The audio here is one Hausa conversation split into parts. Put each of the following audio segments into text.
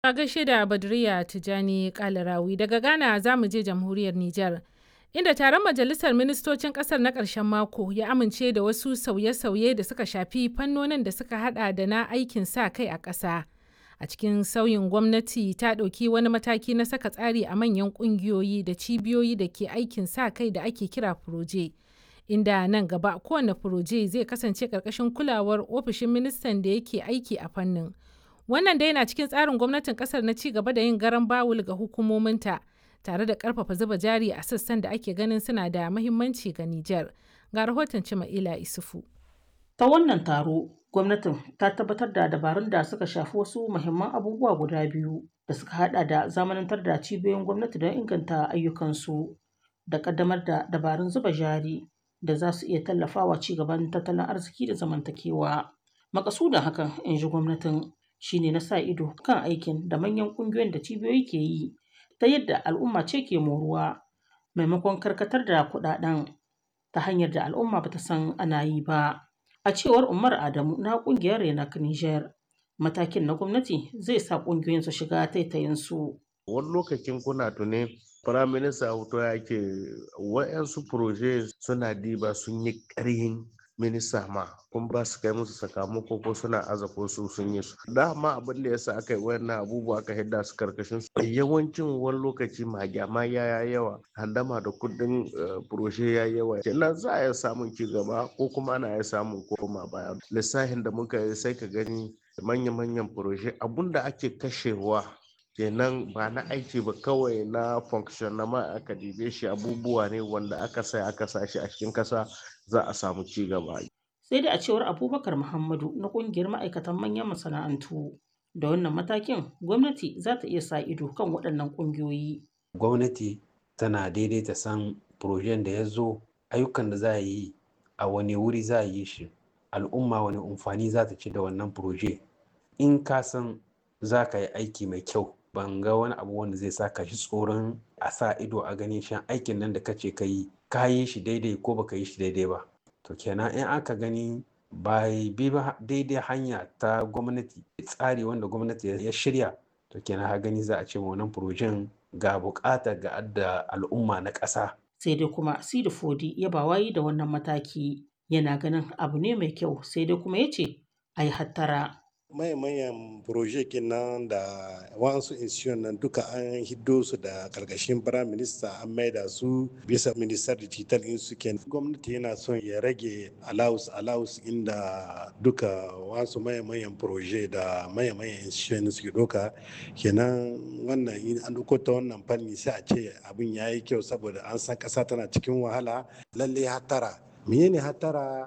A gaishe da Badriya Tijani Kalarawi daga Ghana za mu je jamhuriyar Nijar. Inda taron majalisar ministocin kasar na ƙarshen mako ya amince da wasu sauye-sauye da suka shafi fannonin da suka hada da na aikin sa kai a ƙasa. A cikin sauyin gwamnati ta ɗauki wani mataki na saka tsari a manyan ƙungiyoyi da cibiyoyi da ke aikin sa kai da ake kira furoje. Inda nan gaba kowane furoje zai kasance ƙarƙashin kulawar ofishin ministan da yake aiki a fannin. Wannan dai na cikin tsarin gwamnatin kasar na ci gaba da yin garan bawul ga hukumominta tare da karfafa zuba jari a sassan da ake ganin suna da mahimmanci ga Nijar. Ga rahoton Cima'ila Isufu. Ta wannan taro, gwamnatin ta tabbatar da dabarun da suka shafi wasu muhimman abubuwa guda biyu da suka hada da zamanantar da cibiyoyin gwamnati don inganta ayyukansu da kaddamar da dabarun zuba jari da za su iya tallafawa ci gaban tattalin arziki da zamantakewa. Makasudin hakan, in ji gwamnatin, shine na sa ido kan aikin da manyan ƙungiyoyin da cibiyoyi ke yi ta yadda al'umma ce ke moruwa maimakon karkatar da kuɗaɗen ta hanyar da al'umma bata san ana yi ba. A cewar Umar Adamu na ƙungiyar Renak Niger, matakin na gwamnati zai sa ƙungiyoyin su shiga taitayinsu. Wani lokacin kuna tuni Firaminista Auto ya ke wa'yansu proje suna diba sun yi ƙarhin minista ma kun ba su kai musu sakamako ko suna aza ko su sun yi su dama abin da yasa aka yi wannan abubuwa aka hidda su karkashin su yawancin wani lokaci magyama ya yawa handama da kudin furoshe ya yawa kenan za a iya samun ci gaba ko kuma ana iya samun koma baya lissafin da muka yi sai ka gani manya-manyan furoshe abun da ake kashewa kenan ba na aiki ba kawai na function na ma aka dibe shi abubuwa ne wanda aka sai aka sa shi a cikin kasa za a samu ci gaba. Sai dai a cewar Abubakar Muhammadu na kungiyar ma'aikatan manyan masana'antu da wannan matakin gwamnati za ta iya sa ido kan waɗannan ƙungiyoyi. Gwamnati tana daidaita san projen da ya zo ayyukan da za a yi a wani wuri za a yi shi al'umma wani amfani za ta ci da wannan proje in ka san za ka yi aiki mai kyau ban ga wani abu wanda zai sa ka shi tsoron a sa ido a ganin shan aikin nan da kace ka yi ka yi shi daidai ko baka yi shi daidai ba to kenan in aka gani ba bi ba daidai hanya ta gwamnati tsari wanda gwamnati ya shirya to kenan ha gani za a ce wannan furojen ga bukata ga adda al'umma na ƙasa. sai dai kuma sidi fodi ya ba wayi da wannan mataki yana ganin abu ne mai kyau sai dai kuma ya ce a yi hattara mayan proje nan da wasu institution nan duka an hiddo su da karkashin prime minister an maida su bisa minister digital in su gwamnati yana son ya rage allowance allowance inda duka wasu mayan proje da mayan institution suke doka kenan wannan in an duko ta wannan fanni sai a ce abin ya yi kyau saboda an san kasa tana cikin wahala lalle hatara menene hatara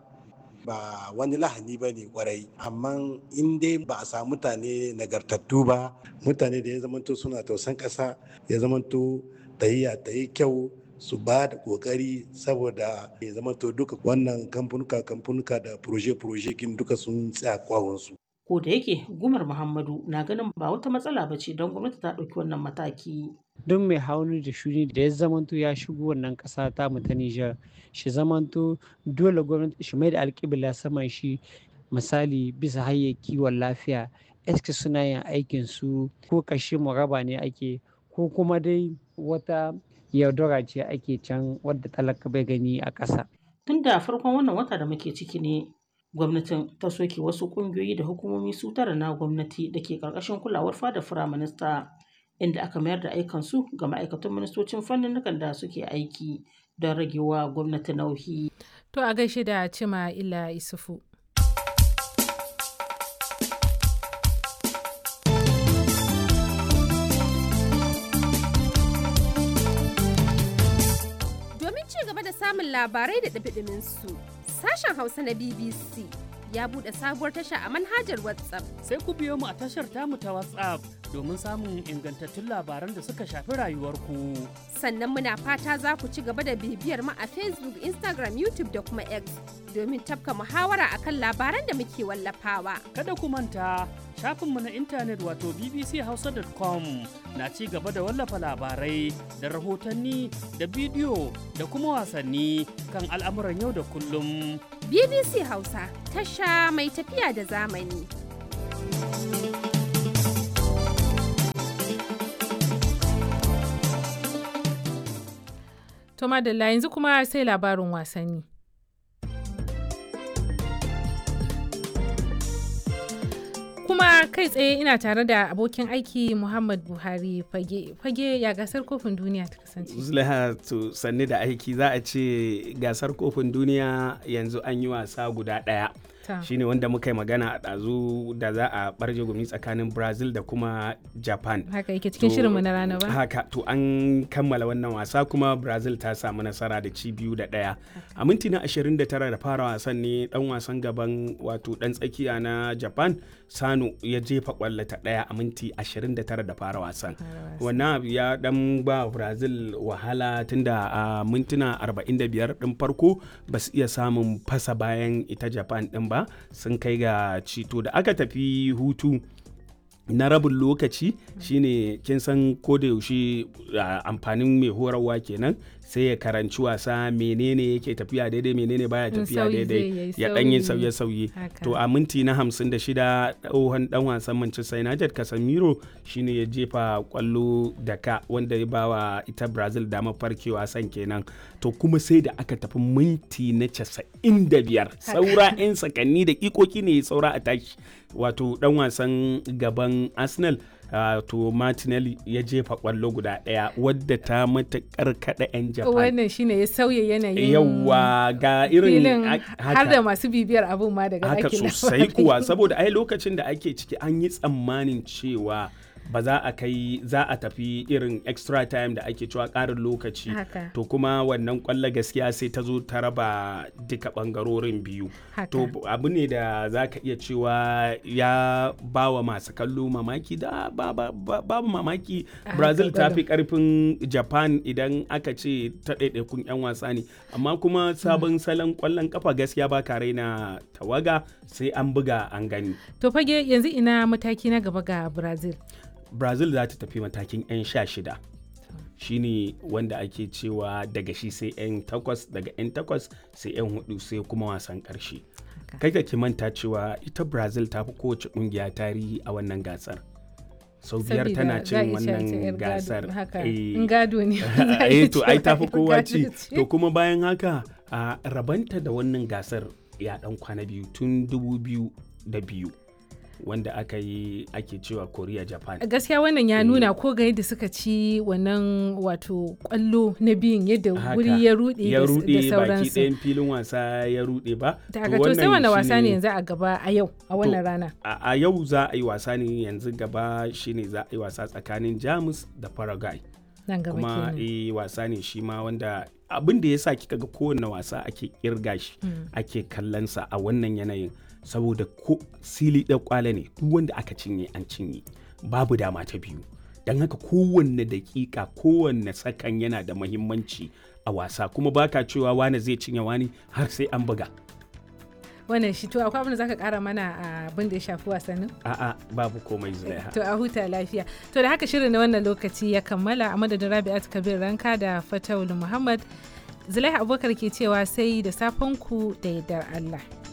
ba wani lahani ba ne kwarai amma in dai ba a samu mutane nagartattu ba mutane da ya zamanto suna tausan ƙasa ya zamanto tahiya ta yi kyau su ba da kokari saboda ya zamanto duka wannan kamfanuka kamfanuka da proje-proje kin duka sun tsaya kwawonsu. ko da yake gumar muhammadu na ganin ba wata matsala ba ce don gwamnati ta ɗauki wannan mataki duk mai hauni da shuni da ya zamanto ya shigo wannan ƙasa ta mu ta Nijar shi zamanto dole gwamnati shi mai da alƙibla saman shi misali bisa hanyar kiwon lafiya eske suna yin aikin su ko kashe muraba ne ake ko kuma dai wata yaudara ce ake can wadda talaka bai gani a ƙasa. Tun da farkon wannan wata da muke ciki ne gwamnatin ta soke wasu ƙungiyoyi da hukumomi su tara na gwamnati da ke ƙarƙashin kulawar fada firaminista inda aka mayar da aikansu ga ma'aikatan ministocin fannin da suke aiki don ragewa gwamnati nauyi. To a gaishe da Cima Ila Isufu. Domin ci gaba da samun labarai da ɗabiɗimin su, sashen Hausa na BBC ya buɗe sabuwar tasha a manhajar WhatsApp. Sai ku biyo mu a tashar tamu ta WhatsApp domin samun ingantattun labaran da suka shafi rayuwarku. Sannan muna fata za ku ci gaba da bibiyar mu a Facebook, Instagram, YouTube da kuma X domin tafka muhawara akan labaran da muke wallafawa. Kada ku manta shafinmu na intanet wato bbchausa.com na ci gaba da wallafa labarai da rahotanni da bidiyo da kuma wasanni kan al'amuran yau da kullum. BBC Hausa tasha mai tafiya da zamani. To madalla yanzu kuma sai labarin wasanni. Kuma kai tsaye ina tare da abokin aiki Muhammad Buhari fage fage ya gasar kofin duniya ta kasance. Zulaiha to sanni da aiki za a ce gasar kofin duniya yanzu an yi wasa guda ɗaya. shine wanda muka yi magana a ɗazu da za a ɓarje gumi tsakanin brazil da kuma japan haka yake cikin shirinmu na rana ba haka to an kammala wannan wasa kuma brazil ta samu nasara da ci biyu da ɗaya a minti na 29 da fara wasan ne dan wasan gaban wato dan tsakiya na japan sano ya jefa kwallo ta ɗaya a minti 29 da fara wasan wannan abu ya dan ba brazil wahala tunda a mintuna 45 din farko ba su iya samun fasa bayan ita japan din ba ba sun kai ga cito da aka tafi hutu na rabin lokaci shine kin san da yaushe amfanin mai horarwa kenan sai ya karanci wasa menene yake tafiya daidai menene baya tafiya daidai ya dan yi sauye-sauye to a minti na 56 tsohon dan wasan Manchester United Casemiro shine ya jefa kwallo da ka wanda ya bawa ita Brazil damar farkewa san kenan to kuma sai da aka tafi minti na 95 saura 'yan sakanni da ikoki ne saura a tashi wato dan wasan gaban Arsenal Uh, to Martinelli ya jefa kwallo guda ɗaya wadda ta matuƙar kaɗa 'yan Japan. Wannan shine ya sauya yanayin yawa ga irin har da masu bibiyar abun ma daga haka sosai kuwa saboda ai lokacin da ake ciki an yi tsammanin cewa ba za a kai za a tafi irin extra time da ake cewa ƙarin lokaci to kuma wannan kwallo gaskiya sai ta zo ta raba duka ɓangarorin biyu to abu ne da za ka iya cewa ya ba wa masu kallo mamaki da babu mamaki brazil ta fi ƙarfin japan idan aka ce ta ɗaiɗaikun 'yan wasa ne amma kuma sabon salon kwallon kafa gaskiya ba ka raina tawaga sai an buga an gani to fage yanzu ina mataki na gaba ga brazil brazil za ta tafi matakin 'yan sha shida shine wanda ake cewa daga shi sai 'yan takwas daga 'yan takwas sai 'yan hudu sai kuma wasan karshe kai ka ki manta cewa ita brazil ta fi kowace kungiya tarihi a wannan gasar sau biyar tana cin wannan gasar gado ne to ai ta fi kowa ci to kuma bayan haka a rabanta da wannan gasar ya dan kwana biyu tun dubu biyu da biyu wanda aka yi ake cewa korea japan gaskiya wannan ya nuna ko ga yadda suka ci wannan wato kwallo na biyun yadda wuri ya rude ya rude baki ɗayan filin wasa ya rude ba daga to sai wani wasa ne yanzu a gaba a yau a wannan rana a yau za a yi wasa ne yanzu gaba shine za a yi wasa tsakanin jamus da paraguay nan gaba kuma eh wasa ne shi ma wanda abin da ya sa kika ga kowane wasa ake kirga shi ake kallonsa a wannan yanayin saboda ko sili da kwale ne duk wanda aka cinye an cinye babu dama ta biyu don haka kowanne dakika kowanne sakan yana da mahimmanci a wasa kuma baka cewa wani zai cinye wani har sai an buga wannan shi to akwai abin da zaka kara mana a abin da ya shafi wasannin a'a babu komai zulaiha to a huta lafiya to da haka shirin na wannan lokaci ya kammala a madadin rabi'at kabir ranka da fatawul muhammad zulaiha abubakar ke cewa sai da safen ku da yardar allah